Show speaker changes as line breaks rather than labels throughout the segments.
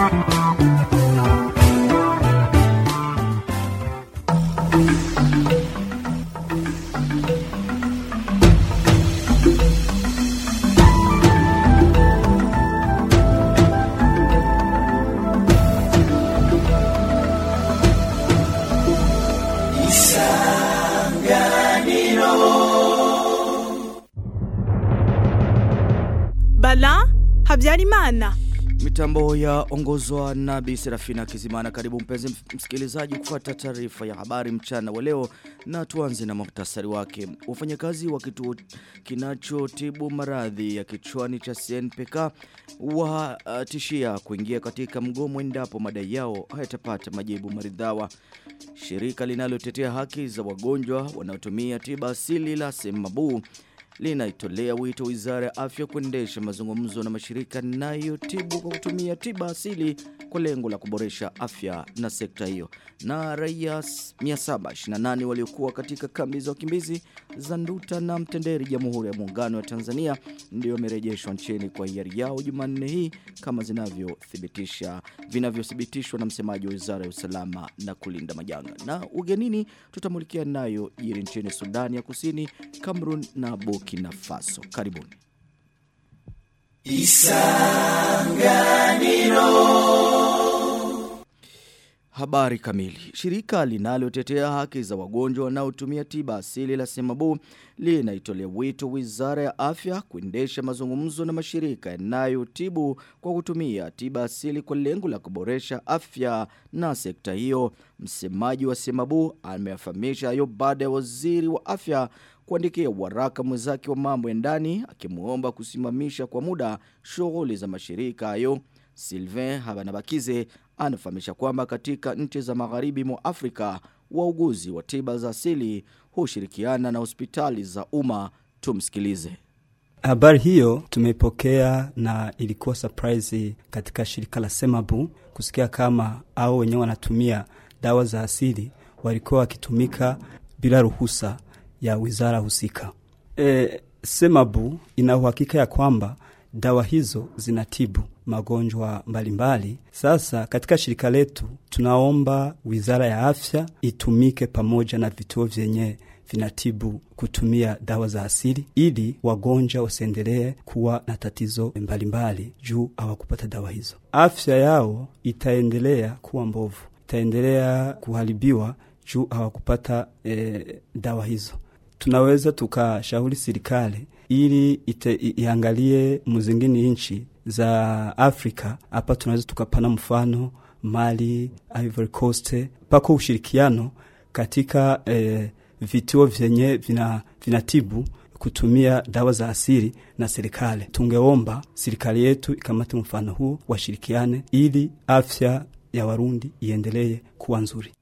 Bala Habyarimana.
Mitambo ya ongozwa na Bi Serafina Kizimana. Karibu mpenzi msikilizaji kufuata taarifa ya habari mchana wa leo na tuanze na muhtasari wake. Wafanyakazi wa kituo kinachotibu maradhi ya kichwani cha CNPK watishia kuingia katika mgomo endapo madai yao hayatapata majibu maridhawa. Shirika linalotetea haki za wagonjwa wanaotumia tiba asili la Semabu linaitolea wito wizara ya afya kuendesha mazungumzo na mashirika yanayotibu kwa kutumia tiba asili kwa lengo la kuboresha afya na sekta hiyo. Na raia 728 waliokuwa katika kambi za wakimbizi za Nduta na Mtenderi Jamhuri ya Muungano wa Tanzania ndio wamerejeshwa nchini kwa hiari yao Jumanne hii kama zinavyothibitisha vinavyothibitishwa na msemaji wa Wizara ya Usalama na Kulinda Majanga. Na ugenini tutamulikia nayo jiri nchini Sudani ya Kusini, Cameroon na Burkina Faso. Karibuni. Habari kamili. Shirika linalotetea haki za wagonjwa wanaotumia tiba asili la Semabu linaitolea wito Wizara ya Afya kuendesha mazungumzo na mashirika yanayotibu kwa kutumia tiba asili kwa lengo la kuboresha afya na sekta hiyo. Msemaji wa Semabu ameyafahamisha hayo baada ya waziri wa afya kuandikia waraka mwenzake wa mambo ya ndani akimuomba kusimamisha kwa muda shughuli za mashirika hayo. Sylvain Habanabakize anafahamisha kwamba katika nchi za magharibi mwa Afrika wauguzi wa tiba za asili hushirikiana na hospitali za umma. Tumsikilize.
Habari hiyo tumeipokea na ilikuwa surprise katika shirika la Semabu kusikia kama au wenyewe wanatumia dawa za asili walikuwa wakitumika bila ruhusa ya wizara husika. E, Semabu ina uhakika ya kwamba dawa hizo zinatibu magonjwa mbalimbali. Sasa katika shirika letu tunaomba wizara ya afya itumike pamoja na vituo vyenye vinatibu kutumia dawa za asili ili wagonjwa wasiendelee kuwa na tatizo mbalimbali juu hawakupata dawa hizo. Afya yao itaendelea kuwa mbovu, itaendelea kuharibiwa juu hawakupata e, dawa hizo. Tunaweza tukashauri serikali ili ite, iangalie muzingini nchi za Afrika. Hapa tunaweza tukapana mfano Mali, Ivory Coast, pako ushirikiano katika eh, vituo vyenye vina, vinatibu kutumia dawa za asili na serikali. Tungeomba serikali yetu ikamate mfano huo, washirikiane ili afya ya Warundi iendelee kuwa nzuri.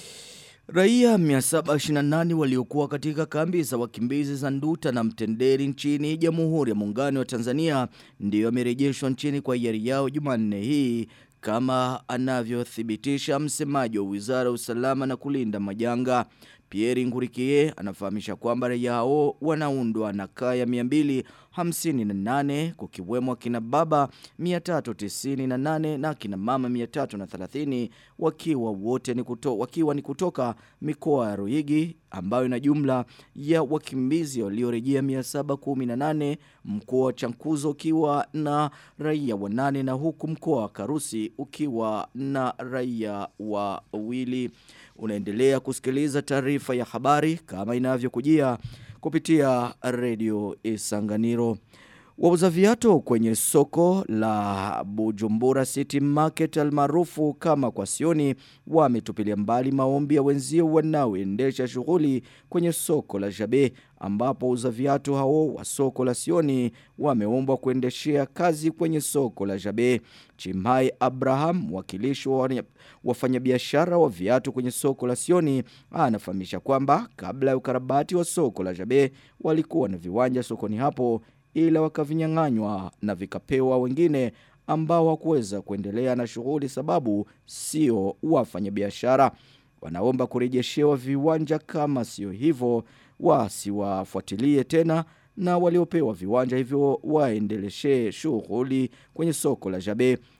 Raia 728 waliokuwa katika kambi za wakimbizi za Nduta na Mtenderi nchini Jamhuri ya Muungano wa Tanzania ndio wamerejeshwa nchini kwa hiari yao Jumanne hii kama anavyothibitisha msemaji wa Wizara ya Usalama na Kulinda Majanga. Pierre Ngurikie anafahamisha kwamba raia hao wanaundwa na kaya 258 kukiwemo kina baba 398 na kina mama 330 wakiwa wote ni kuto, wakiwa ni kutoka mikoa ya Ruigi ambayo ina jumla ya wakimbizi waliorejea 718 mkoa wa Chankuzo ukiwa na raia wanane na huku mkoa wa Karusi ukiwa na raia wawili unaendelea kusikiliza taarifa ya habari kama inavyokujia kupitia redio Isanganiro. Wauza viatu kwenye soko la Bujumbura City Market almaarufu kama kwa Sioni wametupilia mbali maombi ya wenzio wanaoendesha shughuli kwenye soko la Jabe ambapo wauza viatu hao wa soko la Sioni wameombwa kuendeshea kazi kwenye soko la Jabe. Chimai Abraham, mwakilishi wa wafanyabiashara wa viatu kwenye soko la Sioni, anafahamisha kwamba kabla ya ukarabati wa soko la Jabe walikuwa na viwanja sokoni hapo ila wakavinyang'anywa na vikapewa wengine ambao hawakuweza kuendelea na shughuli sababu sio wafanyabiashara. Wanaomba kurejeshewa viwanja kama sio hivyo wasiwafuatilie tena na waliopewa viwanja hivyo waendeleshe shughuli kwenye soko la Jabe.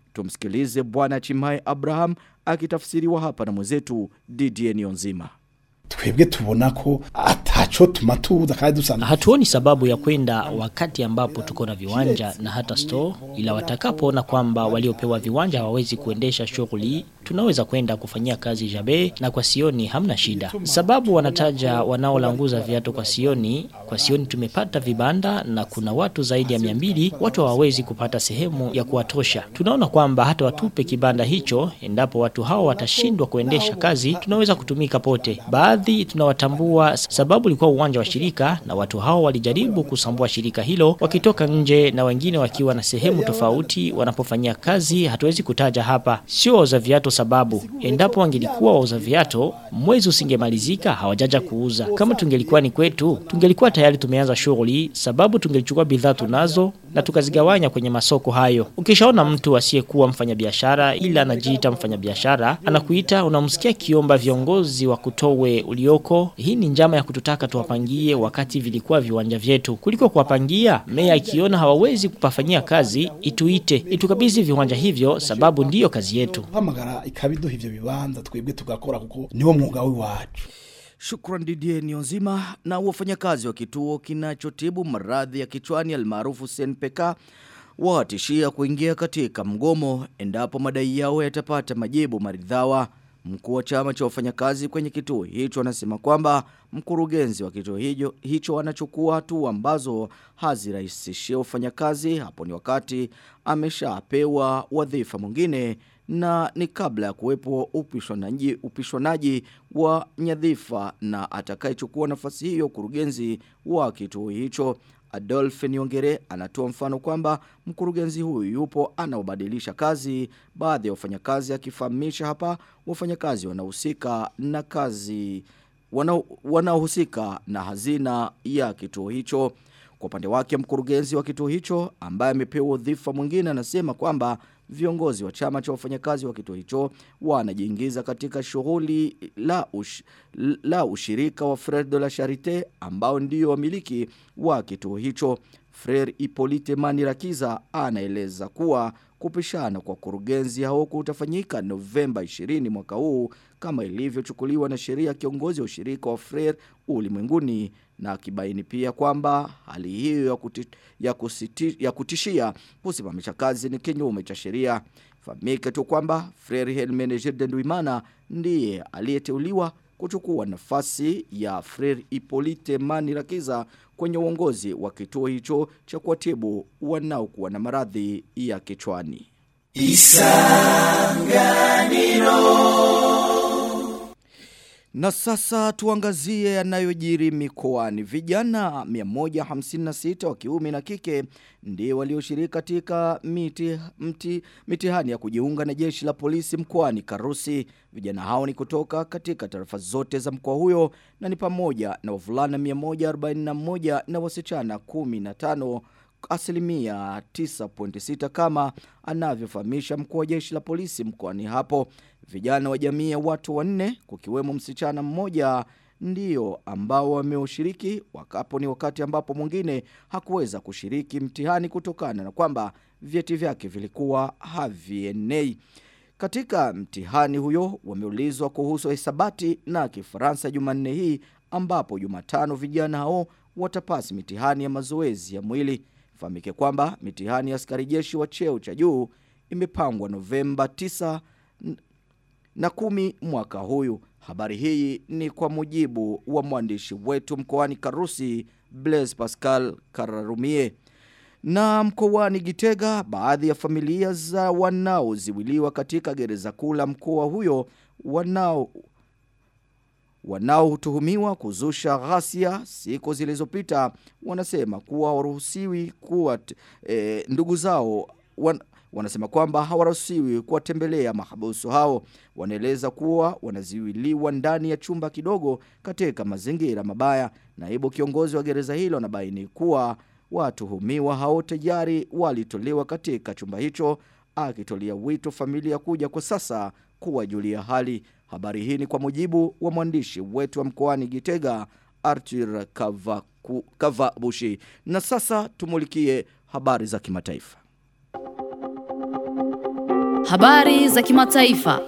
Tumsikilize bwana Chimai Abraham akitafsiriwa hapa na mwenzetu Didier Nionzima.
twebwe tubona ko ataco tuma tuza kandi dusanga
Hatuoni sababu ya kwenda wakati ambapo tuko na viwanja na hata store, ila watakapoona kwamba waliopewa viwanja hawawezi kuendesha shughuli, tunaweza kwenda kufanyia kazi Jabe na kwa Sioni hamna shida. Sababu wanataja wanaolanguza viatu kwa Sioni, kwa Sioni tumepata vibanda na kuna watu zaidi ya mia mbili, watu hawawezi kupata sehemu ya kuwatosha. Tunaona kwamba hata watupe kibanda hicho, endapo watu hao watashindwa kuendesha kazi, tunaweza kutumika pote. Baadhi tunawatambua sababu ilikuwa uwanja wa shirika na watu hao walijaribu kusambua shirika hilo wakitoka nje na wengine wakiwa na sehemu tofauti wanapofanyia kazi hatuwezi kutaja hapa sio wauza viatu sababu endapo wangelikuwa wauza viatu mwezi usingemalizika hawajaja kuuza kama tungelikuwa ni kwetu tungelikuwa tayari tumeanza shughuli sababu tungelichukua bidhaa tunazo na tukazigawanya kwenye masoko hayo ukishaona mtu asiyekuwa mfanyabiashara ila anajiita mfanyabiashara anakuita unamsikia kiomba viongozi wa kutowe ulioko hii ni njama ya kututaka tuwapangie wakati vilikuwa viwanja vyetu kuliko kuwapangia meya ikiona hawawezi kupafanyia kazi ituite itukabidhi viwanja hivyo sababu ndiyo kazi yetu
hamagara ikabiduha ivyo bibanza twebwe tugakora kuko niwo mwuga w'iwacu
Shukran Didier Nionzima na wafanyakazi wa kituo kinachotibu maradhi ya kichwani almaarufu CNPK watishia kuingia katika mgomo endapo madai yao yatapata majibu maridhawa. Mkuu wa chama cha wafanyakazi kwenye kituo hicho anasema kwamba mkurugenzi wa kituo hicho, hicho anachukua hatua ambazo hazirahisishia wafanyakazi hapo ni wakati ameshapewa wadhifa mwingine na ni kabla ya kuwepo upishanaji, upishanaji wa nyadhifa na atakayechukua nafasi hiyo kurugenzi wa kituo hicho. Adolphe Niongere anatoa mfano kwamba mkurugenzi huyu yupo anaobadilisha kazi baadhi ya wafanyakazi akifahamisha hapa wafanyakazi wanahusika na kazi wanao- wanaohusika na hazina ya kituo hicho. Kwa upande wake mkurugenzi wa kituo hicho ambaye amepewa udhifa mwingine anasema kwamba viongozi wa chama cha wafanyakazi wa kituo hicho wanajiingiza katika shughuli la, ush, la ushirika wa Frere de la Charite ambao ndio wamiliki wa kituo hicho. Frere Hippolyte Manirakiza anaeleza kuwa kupishana kwa kurugenzi hao kutafanyika Novemba 20 mwaka huu kama ilivyochukuliwa na sheria kiongozi wa ushirika wa Frere ulimwenguni na akibaini pia kwamba hali hiyo ya, kuti, ya, kusiti, ya kutishia kusimamisha kazi ni kinyume cha sheria. Fahamike tu kwamba Frere Hermenegilde Ndwimana ndiye aliyeteuliwa kuchukua nafasi ya Frere Hippolyte Manirakiza kwenye uongozi wa kituo hicho cha kuwatibu wanaokuwa na maradhi ya kichwani. Na sasa tuangazie yanayojiri mikoani. Vijana 156 wa kiume na kike ndio walioshiriki katika miti, mti, mitihani ya kujiunga na jeshi la polisi mkoani Karusi. Vijana hao ni kutoka katika tarafa zote za mkoa huyo na ni pamoja na wavulana 141 na wasichana 15 asilimia 9.6 kama anavyofahamisha mkuu wa jeshi la polisi mkoani hapo. Vijana wa jamii ya watu wanne kukiwemo msichana mmoja ndio ambao wameushiriki wakapo ni wakati ambapo mwingine hakuweza kushiriki mtihani kutokana na kwamba vyeti vyake vilikuwa havienei. Katika mtihani huyo wameulizwa kuhusu hesabati na Kifaransa Jumanne hii ambapo Jumatano vijana hao watapasi mitihani ya mazoezi ya mwili. Fahamike kwamba mitihani ya askari jeshi wa cheo cha juu imepangwa Novemba 9 na kumi mwaka huyu. Habari hii ni kwa mujibu wa mwandishi wetu mkoani Karusi Blaise Pascal Kararumie. Na mkoani Gitega, baadhi ya familia za wanaoziwiliwa katika gereza kuu la mkoa huyo wanao wanaotuhumiwa kuzusha ghasia siku zilizopita wanasema kuwa waruhusiwi kuwa e, ndugu zao wan, wanasema kwamba hawaruhusiwi kuwatembelea mahabusu hao. Wanaeleza kuwa wanaziwiliwa ndani ya chumba kidogo katika mazingira mabaya. Naibu kiongozi wa gereza hilo anabaini kuwa watuhumiwa hao tayari walitolewa katika chumba hicho, akitolea wito familia kuja kwa sasa kuwajulia hali. Habari hii ni kwa mujibu wa mwandishi wetu wa mkoani Gitega Arthur Kavaku, Kavabushi. Na sasa tumulikie habari za kimataifa.
Habari za kimataifa.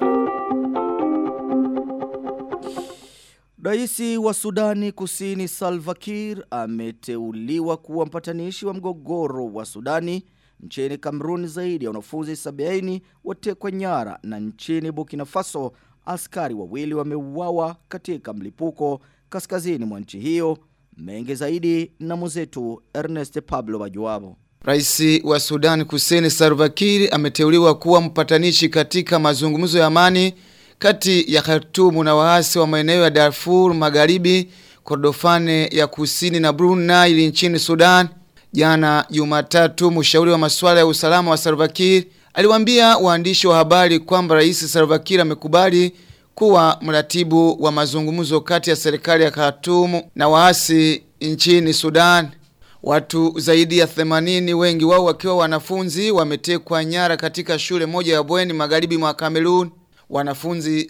Raisi wa Sudani Kusini Salva Kiir ameteuliwa kuwa mpatanishi wa mgogoro wa Sudani. Nchini Kamerun zaidi ya wanafunzi 70 watekwa nyara na nchini Burkina Faso askari wawili wameuawa katika mlipuko kaskazini mwa nchi hiyo. Mengi zaidi na mwenzetu Ernest Pablo Bajuabo.
Raisi wa Sudan Kusini Salva Kiir ameteuliwa kuwa mpatanishi katika mazungumzo ya amani kati ya Khartoum na waasi wa maeneo ya Darfur Magharibi, Kordofane ya Kusini na Blue Nile nchini Sudan. Jana Jumatatu, mshauri wa masuala ya usalama wa Salva Kiir aliwaambia waandishi wa habari kwamba Rais Salva Kiir amekubali kuwa mratibu wa mazungumzo kati ya serikali ya Khartoum na waasi nchini Sudan. Watu zaidi ya 80 wengi wao wakiwa wanafunzi wametekwa nyara katika shule moja ya bweni magharibi mwa Cameroon. Wanafunzi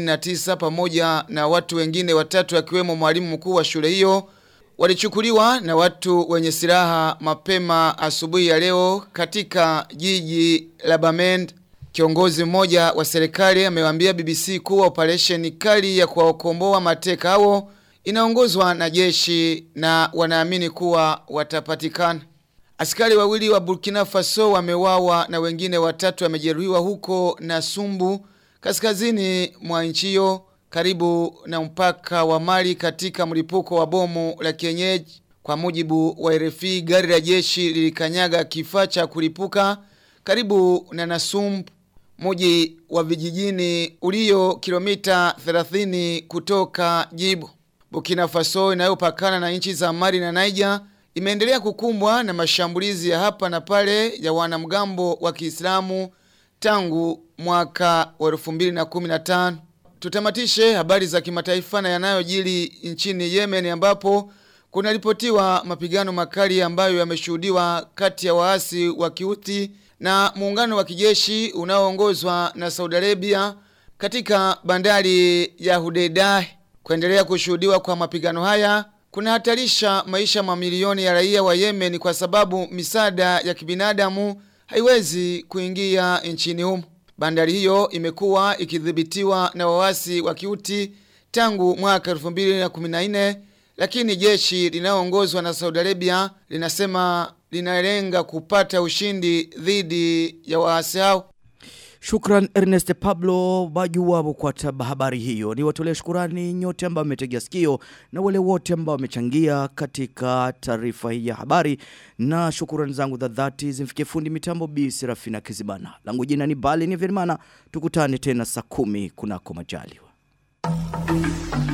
79 pamoja na watu wengine watatu akiwemo mwalimu mkuu wa shule hiyo walichukuliwa na watu wenye silaha mapema asubuhi ya leo katika jiji la Bamend. Kiongozi mmoja wa serikali amewaambia BBC kuwa operation kali ya kuwakomboa mateka hao inaongozwa na jeshi na wanaamini kuwa watapatikana. Askari wawili wa Burkina Faso wamewawa na wengine watatu wamejeruhiwa huko na Sumbu kaskazini mwa nchi hiyo karibu na mpaka wa Mali katika mlipuko wa bomu la kienyeji. Kwa mujibu wa RFI, gari la jeshi lilikanyaga kifaa cha kulipuka karibu na Nasumbu, mji wa vijijini ulio kilomita 30 kutoka Jibu. Burkina Faso inayopakana na nchi za Mali na Niger imeendelea kukumbwa na mashambulizi ya hapa na pale ya wanamgambo wa Kiislamu tangu mwaka wa 2015. Tutamatishe habari za kimataifa na yanayojiri nchini Yemen ambapo kunaripotiwa mapigano makali ambayo yameshuhudiwa kati ya waasi wa Kiuti na muungano wa kijeshi unaoongozwa na Saudi Arabia katika bandari ya Hudeidah. Kuendelea kushuhudiwa kwa mapigano haya kunahatarisha maisha mamilioni ya raia wa Yemen kwa sababu misaada ya kibinadamu haiwezi kuingia nchini humo. Bandari hiyo imekuwa ikidhibitiwa na wawasi wa Kiuti tangu mwaka 2014 lakini jeshi linaloongozwa na Saudi Arabia linasema linalenga kupata ushindi dhidi ya waasi hao.
Shukran Ernest Pablo Bajuwabo kwa taba habari hiyo. Ni watolea shukurani nyote ambao mmetegea sikio na wale wote ambao wamechangia katika taarifa hii ya habari. Na shukurani zangu za dhati zimfikie fundi mitambo Bi Serafina Kizibana. Langu jina ni Bali ni Virmana. Tukutane tena saa kumi kunako majaliwa.